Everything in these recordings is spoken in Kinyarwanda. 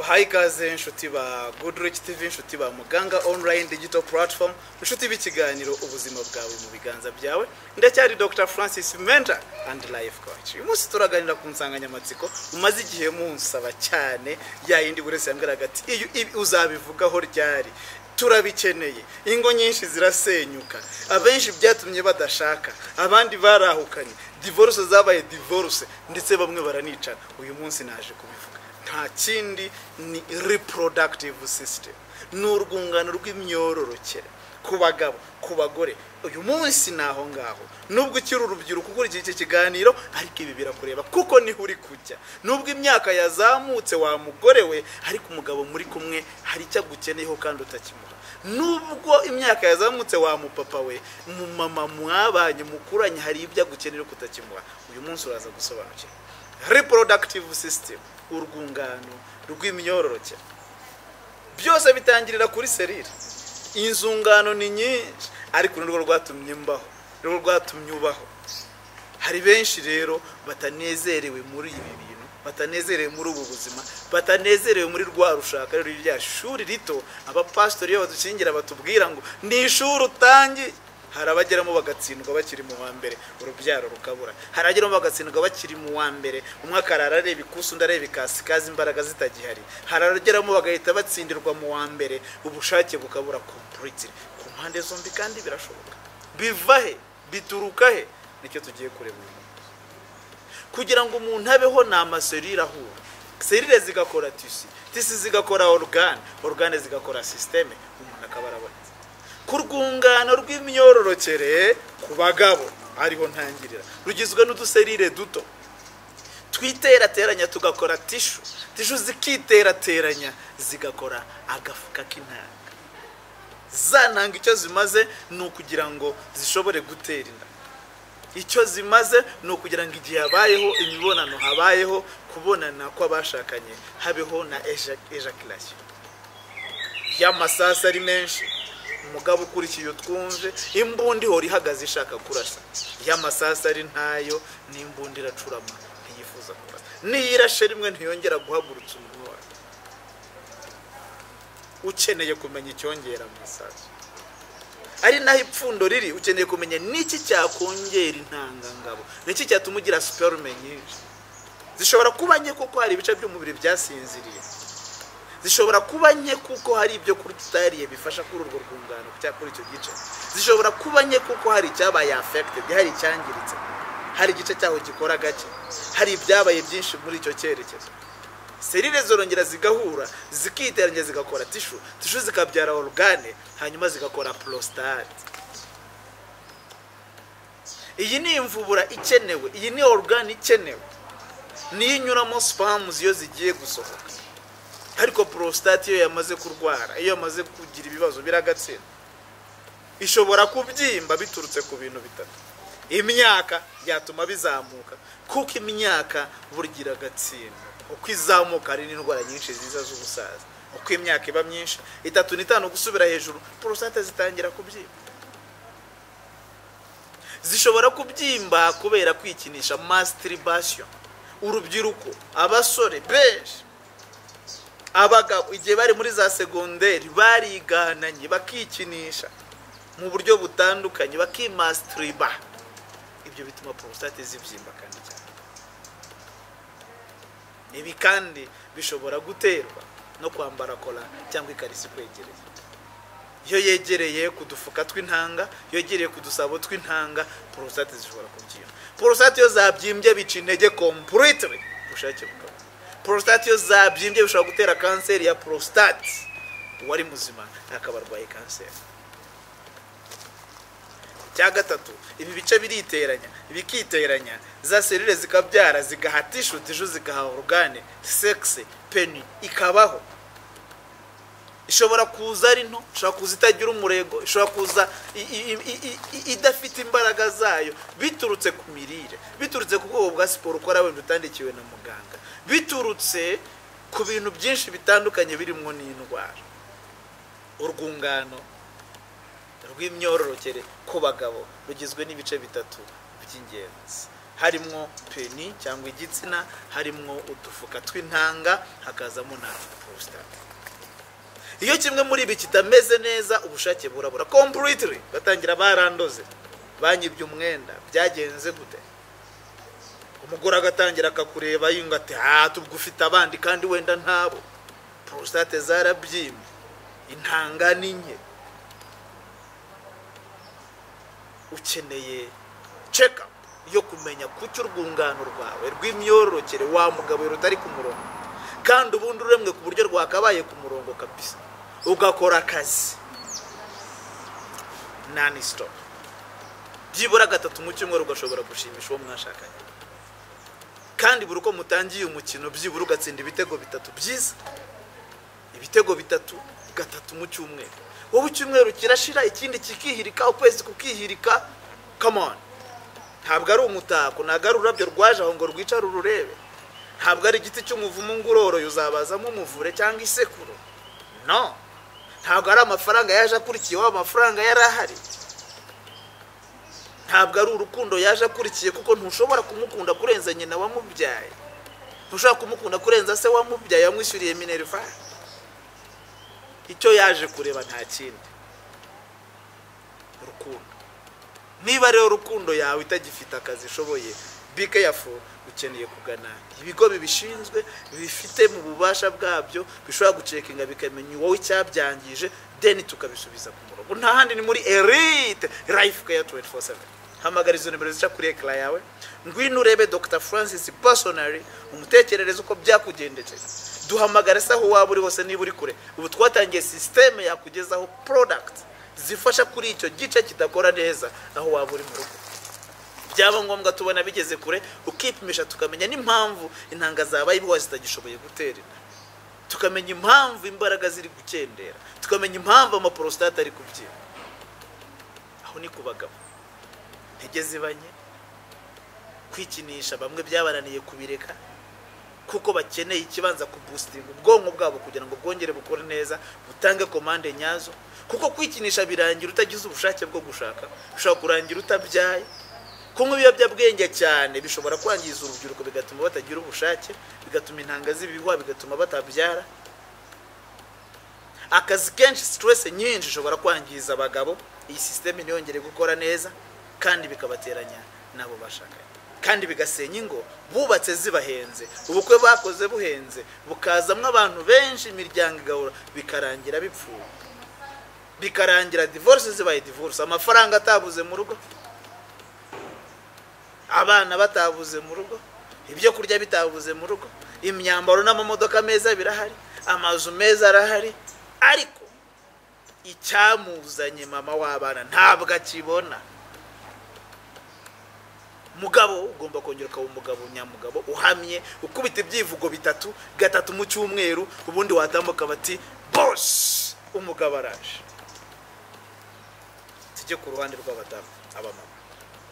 hayi ikaze inshuti ba goodrich tv inshuti ba muganga online digital platform inshuti b'ikiganiro ubuzima bwawe mu biganza byawe ndacyari dr francis menta and life coach uyu munsi turaganira ku nsanganyamatsiko umaze igihe munsaba cyane ya yindi buri wese yambwiraga ati iyo ibi uzabivugaho ryari turabikeneye ingo nyinshi zirasenyuka abenshi byatumye badashaka abandi barahukanye divorce zabaye divorce ndetse bamwe baranicana uyu munsi naje kubivuga nta kindi ni reproductive system ni urwungano rw'imyororokere ku bagabo ku bagore uyu munsi ni aho ngaho nubwo ukiri urubyiruko ukurikiye iki kiganiro ariko ibi birakureba kuko niho uri kujya nubwo imyaka yazamutse wa mugore we ariko umugabo muri kumwe hari icyo agukeneyeho kandi utakimuha nubwo imyaka yazamutse wa mupapa we mu mama mwabanye mukuranye hari ibyo agukenera kutakimuha uyu munsi uraza gusobanukira reproductive system urwungano rw'imyororokere byose bitangirira kuri serire inzungano ni nyinshi ariko nirwo rwatumye mbaho nirwo rwatumye ubaho hari benshi rero batanezerewe muri ibi bintu batanezerewe muri ubu buzima batanezerewe muri rwa rushaka rero rya shuri rito abapasitori iyo badukingira batubwira ngo ni ishuri utangiye hari abageramo bagatsindwa bakiri mu wa mbere urubyaro rukabura hari abageramo bagatsindwa bakiri mu wa mbere umwe akarara areba ikusi undi areba ikasikazi imbaraga zitagihari hari abageramo bagahita batsindirwa mu wa mbere ubushake bukabura kompuriti ku mpande zombi kandi birashoboka biva he bituruka he nicyo tugiye kureba uyu kugira ngo umuntu abeho ni amaserire ahura serire zigakora tisi tisi zigakora orugane orugane zigakora sisiteme umuntu akaba arabonetse ku rwungano rw'imyororokere ku bagabo ariho ntangirira rugizwe n'uduserire duto twiterateranya tugakora tishu tishu zikiterateranya zigakora agafuka k'intanga za ntanga icyo zimaze ni ukugira ngo zishobore gutera inda icyo zimaze ni ukugira ngo igihe habayeho imibonano habayeho kubonana kw'abashakanye habeho na ejakirasiyo y'amasasu ari menshi umugabo ukurikiye utwumve imbunda ihora ihagaze ishaka kurasa y'amasasu ari ntayo n'imbunda iracurama ntiyifuza kurasa niyo irashe rimwe ntiyongera guhagurutsa umuntu wawe ukeneye kumenya icyongera amasasu ari naho ipfundo riri ukeneye kumenya n'iki cyakongera intangangabo n'iki cyatuma ugira siparume nyinshi zishobora kuba nke kuko hari ibice by'umubiri byasinziriye zishobora kuba nke kuko hari ibyo kurya utariye bifasha kuri urwo rwungano cyangwa kuri icyo gice zishobora kuba nke kuko hari icyabaye afekitedi hari icyangiritse hari igice cyaho gikora gake hari ibyabaye byinshi muri icyo cyerekezo serire zorongera zigahura zikiteranya zigakora tishu tishu zikabyara orugane hanyuma zigakora porositate iyi ni imvubura ikenewe iyi ni orugane ikenewe niyo inyuramo sipamuzi iyo zigiye gusohoka ariko porositate iyo yamaze kurwara iyo yamaze kugira ibibazo biragatsina ishobora kubyimba biturutse ku bintu bitatu imyaka byatuma bizamuka kuko imyaka burgira agatsina uko izamuka hari n'indwara nyinshi ziza z'ubusaza uko imyaka iba myinshi itatu n'itanu gusubira hejuru porostate zitangira kubyimba zishobora kubyimba kubera kwikinisha masitiribasiyo urubyiruko abasore benshi abagabo igihe bari muri za segonderi barigananye bakikinisha mu buryo butandukanye bakimasitiriba ibyo bituma porostate zibyimba kandi cyane ibi kandi bishobora guterwa no kwambara kola cyangwa ikariso ikwegereye iyo yegereye ku dufuka tw'intanga yegereye ku dusabo tw'intanga porostate zishobora kubyimba porostate iyo zabyimbye bica intege kompuriti ubushake bukaba porostate iyo zabyimbye bishobora gutera kanseri ya porostate uwari muzima akaba arwaye kanseri icya gatatu ibi bice biriteranya bikiteranya za serire zikabyara zigaha tishu tishu zigaha orugane sekisi peni ikabaho ishobora kuza ari nto ishobora kuza itagira umurego ishobora kuza idafite imbaraga zayo biturutse ku mirire biturutse ku bwoko bwa siporo ukora wenda utandikiwe na muganga biturutse ku bintu byinshi bitandukanye birimo n'indwara urwungano rw'imyororokere ku bagabo rugizwe n'ibice bitatu by'ingenzi harimo peni cyangwa igitsina harimo udufuka tw'intanga hakazamo na porositate iyo kimwe muri ibi kitameze neza ubushake burabura completely batangira barandoze banyibye umwenda byagenze gute umugore agatangira akakureba yunga ati ha tubwufite abandi kandi wenda ntabo porositate zarabyimye intanga ni nke ukeneye ceka yo kumenya kuki urwungano rwawe rw'imyororokere wa mugabo rutari ku murongo kandi ubundi uremwe ku buryo rwakabaye ku murongo kabisa ugakora akazi nani sitopu byibura gatatu mu cyumweru ugashobora gushimisha uwo mwashakanye kandi buri uko mutangiye umukino byibura ugatsinda ibitego bitatu byiza ibitego bitatu gatatu mu cyumweru wowe icyumweru kirashira ikindi kikihirika ukwezi kukihirika kamoni ntabwo ari umutako ntabwo ari ururabyo rwaje aho ngo rwicara ururebe ntabwo ari igiti cy'umuvumu ngo uroroye uzabazamo umuvure cyangwa isekuru no ntabwo ari amafaranga yaje akurikiye wa mafaranga yari ahari ntabwo ari urukundo yaje akurikiye kuko ntushobora kumukunda kurenza nyina wamubyaye ntushobora kumukunda kurenza se wamubyaye wamwishyuriye minerivare icyo yaje kureba nta kindi urukundo niba rero urukundo yawe itagifite akazi ishoboye bike yafu ukeneye kugana ibigo bibishinzwe bifite mu bubasha bwabyo bishobora gucekinga bikamenya wowe icyabyangije deni tukabisubiza ku murongo nta handi ni muri erite rayifu keya tuwenti fo seveni hamagara izo nimero zica kuri ekara yawe ngwino urebe dr francis personally umutekerereze uko byakugendekeye duhamagare se aho waba uri hose niba uri kure ubu twatangiye sisiteme yakugezaho porodagiti zifasha kuri icyo gice kidakora neza aho waba uri mu rugo byaba ngombwa tubona bigeze kure ukipimisha tukamenya n'impamvu intanga zabaye ibihuha zitagishoboye gutera inda tukamenya impamvu imbaraga ziri gukendera tukamenya impamvu amaporositate ari kubyina aho ni ku bagabo intege zibanye kwikinisha bamwe byabananiye kubireka kuko bakeneye ikibanza kubustinga ubwonko bwabo kugira ngo bwongere bukore neza butange komande nyazo kuko kwikinisha birangira utagize ubushake bwo gushaka bishobora kurangira utabyaye kunywa ibiyobyabwenge cyane bishobora kwangiza urubyiruko bigatuma batagira ubushake bigatuma intanga z'ibihuha bigatuma batabyara akazi kenshi sitiresi nyinshi ishobora kwangiza abagabo iyi sisiteme ntiyongere gukora neza kandi bikabateranya n'abo bashakanye kandi bigasenya ingo bubatse zibahenze ubukwe bakoze buhenze bukazamo abantu benshi imiryango igahura bikarangira bipfuye bikarangira divorce zibaye divorce amafaranga atabuze mu rugo abana batabuze mu rugo ibyo kurya bitabuze mu rugo imyambaro n'amamodoka meza birahari amazu meza arahari ariko icyamuzanye mama w'abana ntabwo akibona mugabo ugomba kongera ukaba umugabo nyamugabo uhamye ukubita ibyivugo bitatu gatatu mu cyumweru ubundi watambuka bati bosi umugabo araje tujye ku ruhande rw'abadamu abamama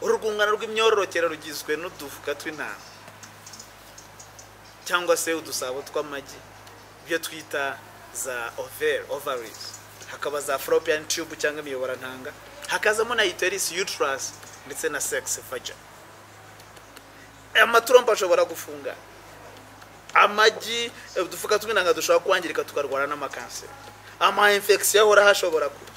urwungano rw'imyororokere rugizwe n'udufuka tw'intama cyangwa se udusabo tw'amagi ibyo twita za overi ovarizi hakaba za foropiyani tube cyangwa imiyoborantanga hakazamo na iterisi yutarasi ndetse na sekisi vajani amaturombo ashobora gufunga amagi udufuka tw'intanga dushobora kwangirika tukarwara n'amakanseri ama infection ahora hashobora kuba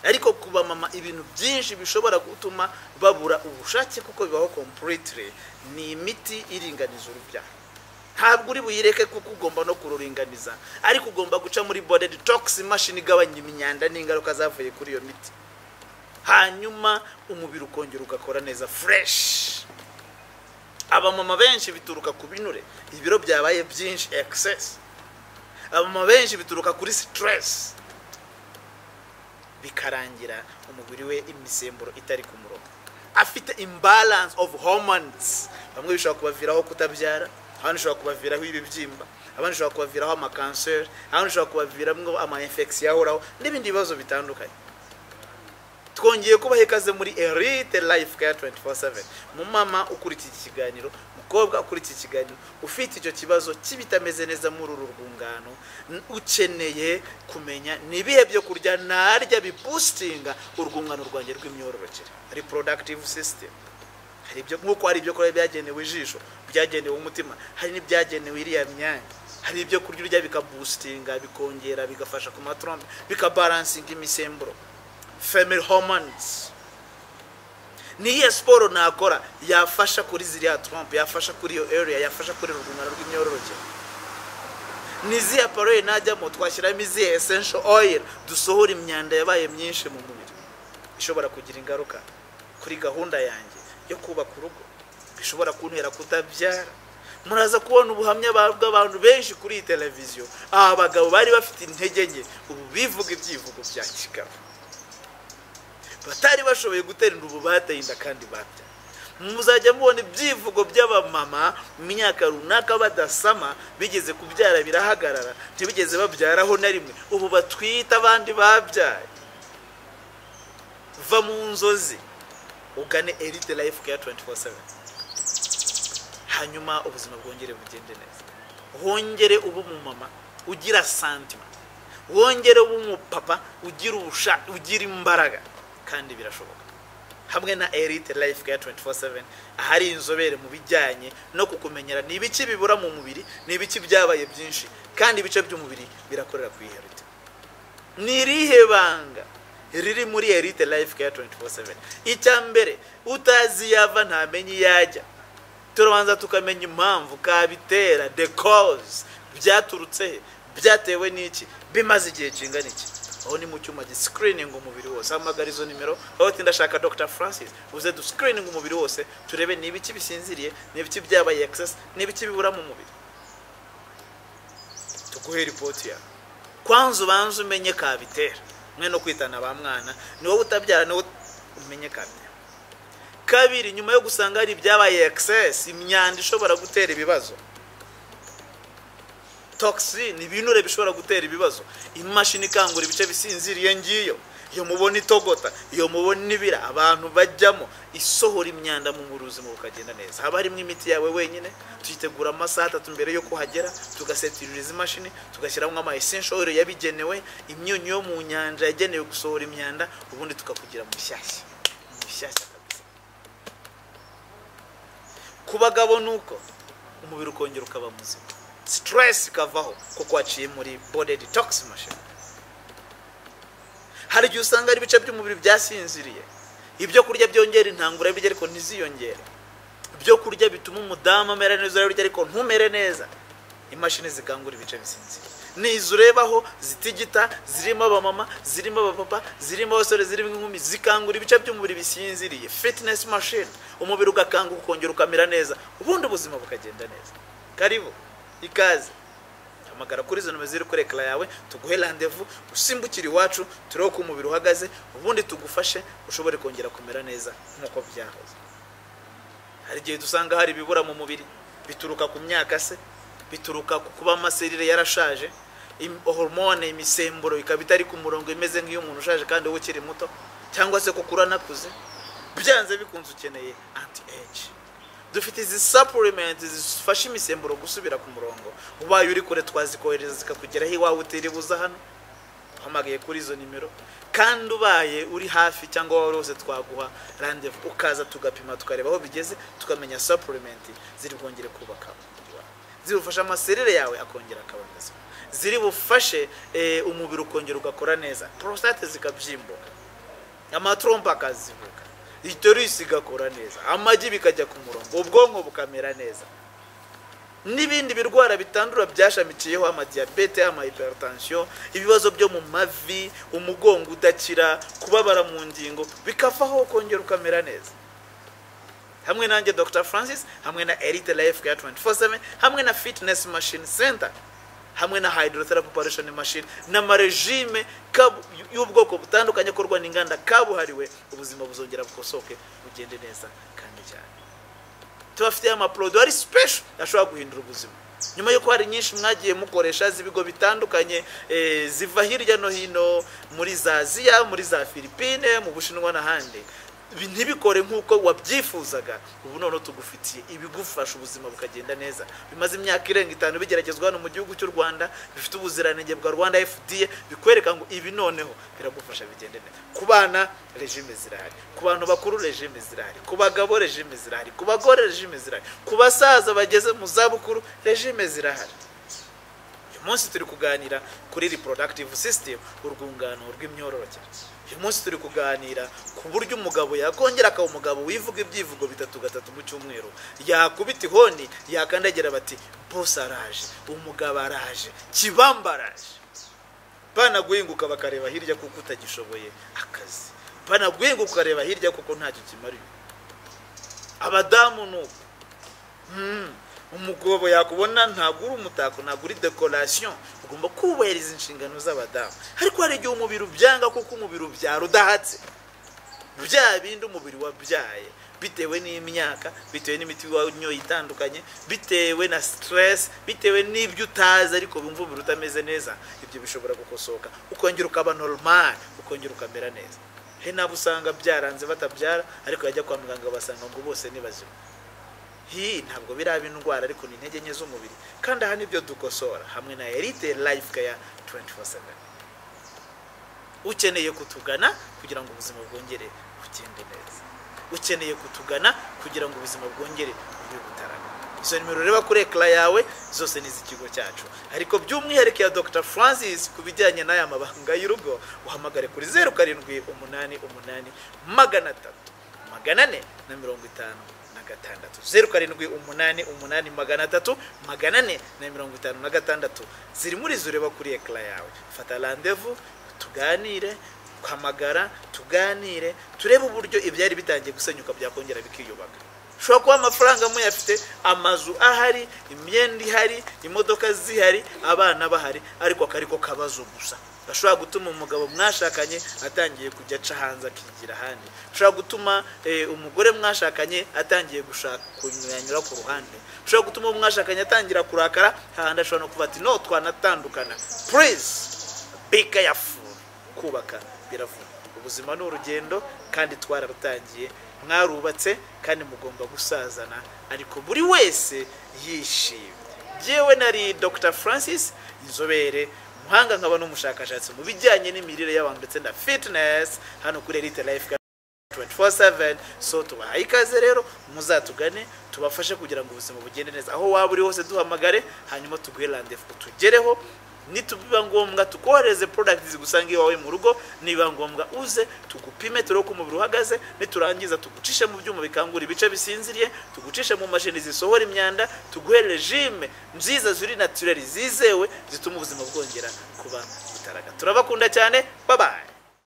ariko ku bamama ibintu byinshi bishobora gutuma babura ubushake kuko bibaho completely ni imiti iringaniza urubyaro ntabwo uri buyireke kuko ugomba no kururinganiza ariko ugomba guca muri bode detox imashini igabanya imyanda n'ingaruka zavuye kuri iyo miti hanyuma umubiri ukongera ugakora neza fresh abamama benshi bituruka ku binure ibiro byabaye byinshi ekisesi abamama benshi bituruka kuri sitiresi bikarangira umubiri we imisemburo itari ku murongo afite imbalanse ofu homonizi bamwe bishobora kubaviraho kutabyara abandi bishobora kubaviraho ibibyimba abandi bishobora kubaviraho amakanseri abandi bishobora kubaviramo amayinfegisiyo ahoraho n'ibindi bibazo bitandukanye twongeye kubaha ikaze muri erite life care 24/7 mumama ukurikiye iki kiganiro mukobwa ukurikiye iki kiganiro ufite icyo kibazo kibitameze neza muri uru rwungano ukeneye kumenya ni ibihe byo kurya narya bipustinga urwungano rwanjye rw'imyororokere reproductive system hari ibyo nk'uko hari ibyo kurya byagenewe ijisho byagenewe umutima hari n'ibyagenewe iriya myanya hari ibyo kurya urya bikabustinga bikongera bigafasha ku matrombe bikabaransinga imisemburo femiri homonizi ni iyihe siporo nakora yafasha kuri ziriya trompe yafasha kuri iyo area yafasha kuri urugomero rw'imyororokere ni izihe paroye najyamo twashyiramo izihe esensho oyiro dusohora imyanda yabaye myinshi mu mubiri ishobora kugira ingaruka kuri gahunda yanjye yo kubaka urugo bishobora kuntera kutabyara muraza kubona ubuhamya bw'abantu benshi kuri iyi televiziyo aba bagabo bari bafite intege nke ubu bivuga ibyivugo bya kigabo batari bashoboye gutera ubu bateye inda kandi babya muzajya mubona ibyivugo by'abamama mu myaka runaka badasama bigeze kubyara birahagarara ntibigeze babyaraho na rimwe ubu batwite abandi babyaye va mu nzozi ugane erite life care 24/7 hanyuma ubuzima bwongere bugende neza wongere uba umumama ugira santima wongere uba umupapa ugira ubusha ugira imbaraga kandi birashoboka hamwe na erite life care 24/7 ahari inzobere mu bijyanye no kukumenyera ni ibice bibura mu mubiri ni ibice byabaye byinshi kandi ibice by'umubiri birakorera ku iherite ni irihe banga riri muri erite life care 24/7 icya mbere utazi yava ntamenye iyo ajya turabanza tukamenya impamvu kabitera the cause byaturutse he byatewe n'iki bimaze igihe kingana iki aho ni mu cyuma gisikirininga umubiri wose hamagara izo nimero aho uti ndashaka dr francis uze dusikirininga umubiri wose turebe ni ibiki bisinziriye ni ibiki byabaye excess ni ibiki bibura mu mubiri tuguhe ripoti yawe kwanza ubanze umenye kabitera mwe no kwitana ba mwana ni wowe utabyara ni wowe umenye kabitera kabiri nyuma yo gusanga hari ibyabaye excess imyanda ishobora gutera ibibazo toxin ibinure bishobora gutera ibibazo imashini ikangura ibice bisinziriye ngiyo iyo mubona itogota iyo mubona ibira abantu bajyamo isohora imyanda mu buzima bukagenda neza haba harimo imiti yawe wenyine tuyitegura amasaha atatu mbere y'uko uhagera tugasetiririza imashini tugashyiramo ama oil yabigenewe imyunyu yo mu nyanja yagenewe gusohora imyanda ubundi tukakugira mushyashya mushyashya kabisa ku bagabo ni uko umubiri ukongera ukaba muzima stress ikavaho kuko waciye muri body detox machine hari igihe usanga ari ibice by'umubiri byasinziriye ibyo kurya byongera intangura birya ariko ntiziyongere ibyo kurya bituma umudamu amera neza urarya ariko ntumere neza imashini zikangura ibice bisinziriye ni izo urebaho zitigita zirimo abamama zirimo abapapa zirimo abasore zirimo inkumi zikangura ibice by'umubiri bisinziriye fitinesi mashini umubiri ugakanguka ukongera ukamera neza ubundi ubuzima bukagenda neza karibu ikaze hamagara kuri izo nomero ziri kuri ekara yawe tuguhe randevu usimbukire iwacu turebe uko umubiri uhagaze ubundi tugufashe ushobore kongera kumera neza nk'uko byahoze hari igihe dusanga hari ibibura mu mubiri bituruka ku myaka se bituruka ku kuba amaserire yarashaje hormone imisemburo ikaba itari ku murongo imeze nk'iy'umuntu ushaje kandi wowe ukiri muto cyangwa se kuko uranakuze byanze bikunze ukeneye anti age dufite izi sapurimenti zifasha imisemburo gusubira ku murongo ubaye uri kure twazikohereza zikakugeraho iwawe utiribuza hano uhamagaye kuri izo nimero kandi ubaye uri hafi cyangwa wowe wose twaguha randevu ukaza tugapima tukareba aho bigeze tukamenya sapurimenti ziri bwongere kubaka ziri bufashe amaserere yawe akongera akaba meza ziri bufashe umubiri ukongera ugakora neza porositate zikabyimbuka amatrompa akazivuga itorisi igakora neza amagi bikajya ku murongo ubwonko bukamera neza n'ibindi birwara bitandura byashamikiyeho amadiyabete amahiperotansiyo ibibazo byo mu mavi umugongo udakira kubabara mu ngingo bikavaho ukongera ukamera neza hamwe nanjye dr francis hamwe na erite life care 24/7 hamwe na fitness machine center hamwe na hydrotherapy operation machine n'amarejime y'ubwoko butandukanye akorwa n'inganda kabuhariwe ubuzima buzongera bukosoke bugende neza kandi cyane tubafitiye amaporodo ari special ashobora guhindura ubuzima nyuma y'uko hari nyinshi mwagiye mukoresha z'ibigo bitandukanye ziva hirya no hino muri za aziya muri za filipine mu bushinwa n'ahandi ibi ntibikore nk'uko wabyifuzaga ubu noneho tugufitiye ibigufasha ubuzima bukagenda neza bimaze imyaka irenga itanu bigeragezwa hano mu gihugu cy'u rwanda bifite ubuziranenge bwa rwanda fda bikwereka ngo ibi noneho biragufasha bigende neza ku bana regime zirahari ku bantu bakuru regime zirahari ku bagabo regime zirahari ku bagore regime zirahari ku basaza bageze mu zabukuru regime zirahari uyu munsi turi kuganira kuri reproductive system urwungano rw'imyororokere uyu munsi turi kuganira ku buryo umugabo yakongera akaba umugabo wivuga ibyivugo bitatu gatatu mu cyumweru yakubita ihoni yakandagira bati bose araje umugabo araje kibamba araje banaguhinguka bakareba hirya kuko utagishoboye akazi banaguhinguka ukareba hirya kuko ntacyo kimariye abadamu ni uko Mm. umugabo yakubona ntabwo uri umutako ntabwo uri dekorasiyo ugomba kubahiriza inshingano z'abadamu ariko hari igihe umubiri ubyanga kuko umubiri ubyara udahatse bya bindi umubiri wabyaye bitewe n'imyaka bitewe n'imiti wanyoye itandukanye bitewe na siteresi bitewe n'ibyo utazi ariko wumva umubiri utameze neza ibyo bishobora gukosoka ukongera ukaba normal ukongera ukamera neza hari n'abo usanga byaranze batabyara ariko yajya kwa muganga basanga ngo bose ni bazima hii ntabwo biraba indwara ariko ni intege nke z'umubiri kandi aha nibyo dukosora hamwe na elite life care 24/7 ukeneye kutugana kugira ngo ubuzima bwongere bugende neza ukeneye kutugana kugira ngo ubuzima bwongere bube butarama izo nimero ureba kuri ekara yawe zose ni iz'ikigo cyacu ariko by'umwihariko ya dr francis ku bijyanye n'aya mabanga y'urugo uhamagare kuri zeru karindwi umunani umunani magana atatu magana ane na mirongo itanu na gatandatu zeru karindwi umunani umunani magana atatu magana ane na mirongo itanu na gatandatu ziri muri zo ureba kuri ekara yawe fata randevu tuganire uhamagara tuganire turebe uburyo ibyari bitangiye gusenyuka byakongera bikiyubaka ushobora kuba amafaranga muyafite amazu ahari imyenda ihari imodoka zihari abana bahari ariko akari ko kabazo gusa gashobora gutuma umugabo mwashakanye atangiye kujya aca hanze akigira ahandi ushobora gutuma eh, umugore mwashakanye atangiye gushaka kunyuranyura ku ruhande ushobora gutuma uwo mwashakanye atangira kurakara hahandi ashobora no kuba ati no twanatandukana please be careful kubaka biravuna ubuzima ni urugendo kandi twararutangiye mwarubatse kandi mugomba gusazana ariko buri wese yishimye yewe nari dr francis inzobere umuhanga nkaba n'umushakashatsi mu bijyanye n'imirire y'abantu ndetse na fitinesi hano kuri elite life Care 24/7 so tubahaye ikaze rero muzatugane tubafashe kugira ngo ubuzima bugende neza aho waba uri hose duhamagare hanyuma tuguhe randevu tugereho nitubiba ngombwa tukohereze products zigusanga iwawe mu rugo niba ngombwa uze tugupime turebe uko umubiri uhagaze niturangiza tugucishe mu byuma bikangura ibice bisinziriye tugucishe mu mashini zisohora imyanda tuguhe regime nziza ziri natureli zizewe zituma ubuzima bwongera kuba butaraga turabakunda cyane babaye